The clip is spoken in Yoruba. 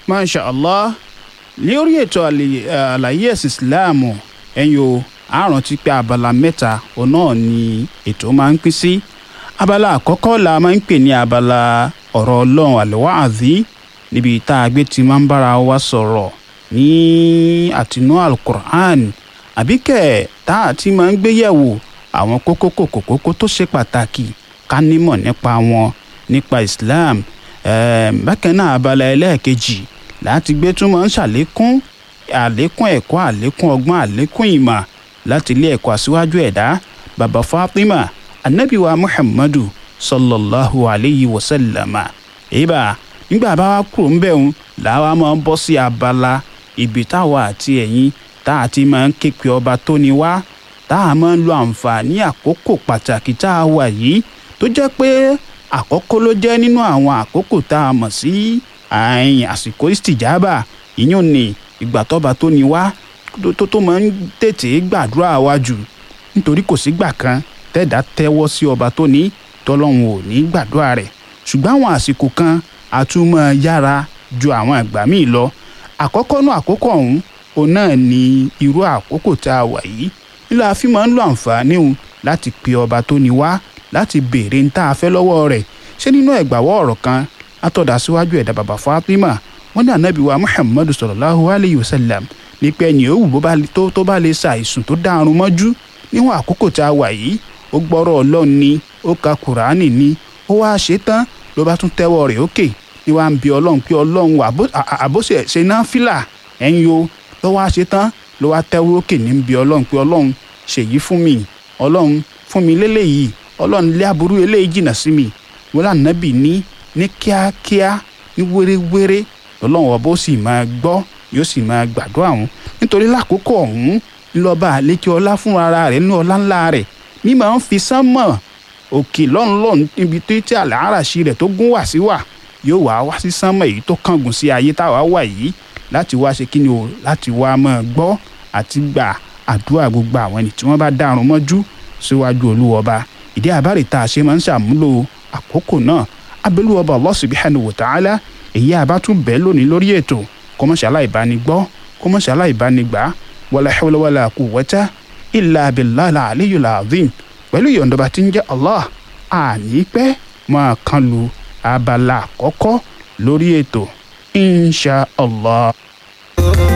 masha allah lórí ètò àlè- àlàyé ẹ̀sìn ìsìláàmù ẹ̀yin o a rántí pé abala mẹ́ta òun náà ni ètò máa ń pín sí abala àkọ́kọ́ la máa ń pè ní abala ọ̀rọ̀ ọlọ́run àlùwàází níbi tá a gbé ti máa ń bára wa sọ̀rọ̀ ní àtinú alukur'an àbíkẹ́ tá a ti máa ń gbé yẹ̀wò àwọn kókó kòkó kókó tó ṣe pàtàkì ká nímọ̀ nípa wọn nípa islam Ẹ̀ẹ̀m, bákan náà abala ẹlẹ́ẹ̀kejì láti gbé tún máa ń ṣàlékún àlékún ẹ̀kọ́ àlékún ọgbọ́n àlékún ìmọ̀ láti ilé ẹ̀kọ́ aṣíwájú ẹ̀dá baba fatima anabiwa muhammadu sallallahu alayhi wa sallama èyíbà nígbà bá wa kúrò ńbẹ̀ ń làwa máa ń bọ́ sí abala ibi táwa àti ẹ̀yin tá a ti máa ń ké pe ọba tó ni wá tá a máa ń lo àǹfààní àkókò pàtàkì tá a wà yìí tó jẹ́ pé àkọ́kọ́ ló jẹ́ nínú àwọn àkókò tá a mọ̀ sí àìn àsìkò ìstìjábà ìyún ni ìgbà tọ́ba tó ni wá tó- tó tó máa ń tètè gbàdúrà wa jù nítorí kò sígbà kan tẹ́dá tẹ́wọ́ sí ọba tó ní tọ́lọ́hun ò ní gbàdúrà rẹ̀ ṣùgbọ́n àwọn àsìkò kan a tún máa yára ju àwọn ìgbà míì lọ àkọ́kọ́ náà àkókò ọ̀hún òun náà ni irú àkókò tá a wà yìí nílò àfi máa ń lo àǹfààní òun láti pe ọba tó ni wá láti béèrè ń tá a fẹ́ lọ́wọ́ rẹ̀ ṣé nínú ẹ̀gbàwọ́ ọ̀rọ̀ kan látọ̀dá síwájú ẹ̀dá bàbá Fatima wọ́n ní ànábì wa Muhammadu sallallahu alayhi wa sallam ní pé ẹni òwú bó bá lè- tó tó bá lè ṣàìsùn tó dárun mọ́jú níwọ̀n àkókò tá a wà yìí ó gbọ́rọ̀ ọlọ́run ni ó ka kùránì ni ó wá ṣe tán ló bá tún tẹ́wọ́ rẹ̀ ókè ní wàá ń bi ọlọ́run pé ọlọ́run àbó- à- à- àbóṣe ṣe náà fìlà ẹ̀yin o ló wá ṣe tán ló wá tẹ́wọ́ ókè ní ń bi ọlọ́run pé ọlọ́run ṣèyí fún mi ọlọ́run fún mi lélẹ́yìí ọlọ́run lé aburú eléyìí jìnnà sí mi wọ́n lànàbì ní ní kíákíá ní wéréwéré lọ́lọ́run ọba ó sì máa gbọ́ yóò sì máa gbàdúrà wọn nítorí lákòókò ọ̀hún ńlọba àlékè ọlá fún ara rẹ̀ ní ọlá ńlá rẹ̀ ní máa ń fi sánmọ̀ òkè lọ́nlọ́n níbi tó tí àlàáràṣí rẹ̀ tó gún wá sí wà yóò wá wá sí sánmọ̀ èyí tó kángun sí ayé táwa wà yìí láti wá ṣe kí ni o láti wá máa gbọ́ àti gbà àdúrà gbogbo àwọn ẹni tí wọ́n bá dárun mọ́jú síwájú olúwọba ìdí àbárè tá a ṣe máa ń ṣàmúlò àkókò náà abẹ́lúwọba Allah subhanahu wa ta'ala èyí àbátún bẹ́ẹ̀ lónìí lórí ètò kọ́mọ́ṣálá ìbánigbọ́ kọ́mọ́ṣálá ìbánigbà wala hawla wala quwwata illa billahi aliyyil azim pẹ̀lú ìyọ̀ǹdọba tí ń jẹ́ Allah àní pẹ́ máa kan lu abala àkọ́kọ́ lórí ètò insha Allah.